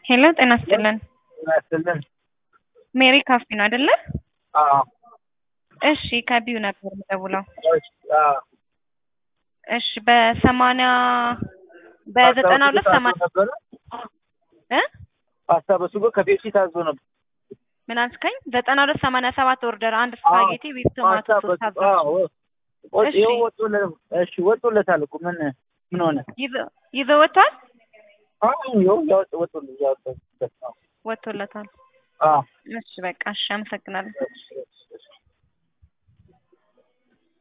ሄሎ ጤና ይስጥልን። ያስልን ሜሪ ካፌ ነው አይደለ? አዎ እሺ ከቢዩ ነበር የምደውለው። እሺ፣ አዎ እሺ በሰማንያ በዘጠና ሁለት ታዞ ሰማንያ ነበረ እ ፓስታ በሱጎ ከፔፕሲ ታዞ ነበር። ምን አልከኝ? ዘጠና ሁለት ሰማንያ ሰባት ኦርደር አንድ ስፓጌቲ ዊዝ ቶማቶ ፓስታ ሶስ በሱ- ታዘዝ። አዎ ወጥ እሺ። ይኸው ወጥቶለ- እሺ ወጥቶለታል እኮ ምን ምን ሆነ? ይዘ- ይዘው ወጥቷል? አዎ ይኸው ያወጥ ወጥቶለ ያወጣበት ነው። ወጥቶለታል። አዎ እሺ በቃ እሺ፣ አመሰግናለሁ። እሺ፣ እሺ፣ እሺ።